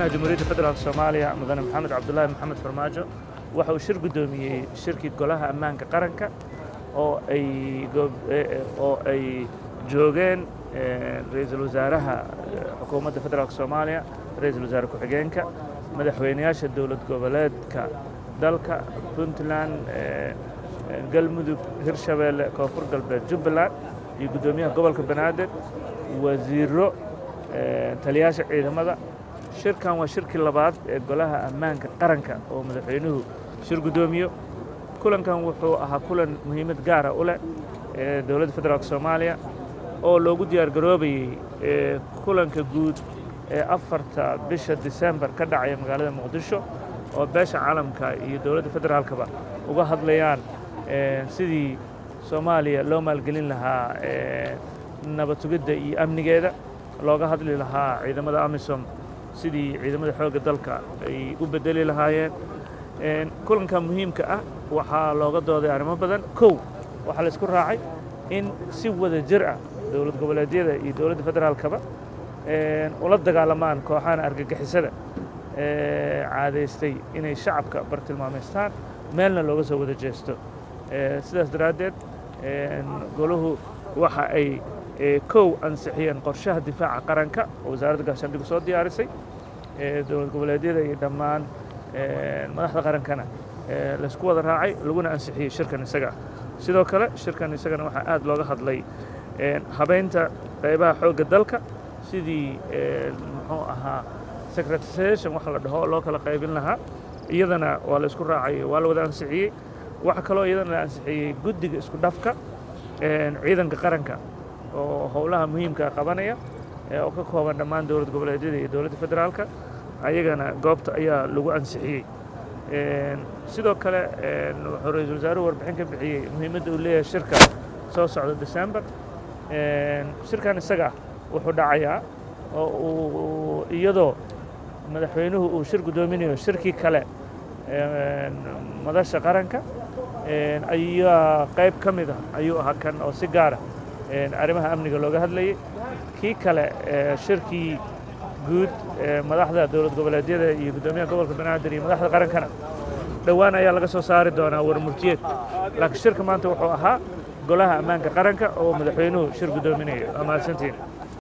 madaxweynaha jamhuuriyadda federaalk soomaaliya mudane maxamed cabdulaahi maxamed farmaajo waxa uu shir guddoomiyey shirkii golaha ammaanka qaranka oo ay oo ay joogeen ra-iisul wasaaraha xukuumadda federaalk soomaaliya ra-iisul wasaare ku-xigeenka madaxweynayaasha dowlad goboleedka dalka puntland galmudug hirshabeelle koonfur galbeed jubbaland iyo guddoomiyaha gobolka banaadir wasiiro taliyaasha ciidamada shirkan waa shirkii labaad ee golaha ammaanka qaranka oo madaxweynuhu shir guddoomiyo kulankan wuxuu ahaa kulan muhiimad gaara u leh ee dowladda federaalk soomaaliya oo loogu diyaar garoobayey kulanka guud ee afarta bisha disembar ka dhacaya magaalada muqdisho oo beesha caalamka iyo dowladda federaalkaba uga hadlayaan sidii soomaaliya loo maalgelin lahaa nabad sugidda iyo amnigeeda looga hadli lahaa ciidamada amisom sidii ciidamada xoogga dalka ay u bedeli lahaayeen kulanka muhiimka ah waxaa looga dooday arrimo badan kow waxaa la isku raacay in si wada jir ah dowlad goboleedyada iyo dowladda federaalkaba ula dagaalamaan kooxahan argagixisada caadaystay inay shacabka bartilmaamaystaan meelna looga soo wada jeesto sidaas daraaddeed golahu waxa ay kow ansixiyeen qorshaha difaaca qaranka oo wasaaradda gaashaandhigu soo diyaarisay dowlad goboleedyada iyo dhammaan madaxda qarankana laysku wada raacay laguna ansixiyey shirkan isaga sidoo kale shirkan isagana waxaa aad looga hadlay habaynta qaybaha xoogga dalka sidii muxuu ahaa secretarisation wax la dhaho loo kala qaybin lahaa iyadana waa la isku raacay waa la wada ansixiyey waxaa kaloo iyadana la ansixiyey guddiga isku dhafka ciidanka qaranka oo howlaha muhiimka qabanaya oo ka kooban dhammaan dowlad goboleedyada iyo dowladda federaalka ayagana goobta ayaa lagu ansixiyey sidoo kale wuxuu ra-iisul wasaaruhu warbixin ka bixiyey muhiimadda uu leeyahay shirka soo socda december shirkan isaga wuxuu dhacayaa oo uu iyadoo madaxweynuhu uu shir guddoominayo shirkii kale madasha qaranka ayaa qayb ka mid ah ayuu ahaa kan oo si gaara arrimaha amniga looga hadlayay kii kale shirkii guud madaxda dowlad goboleedyada iyo guddoomiyaha gobolka banaadir iyo madaxda qarankana dhowaan ayaa laga soo saari doonaa warmurtiyeed laakiin shirka maanta wuxuu ahaa golaha ammaanka qaranka oo madaxweynuhu shir guddoominayo waa mahadsantiin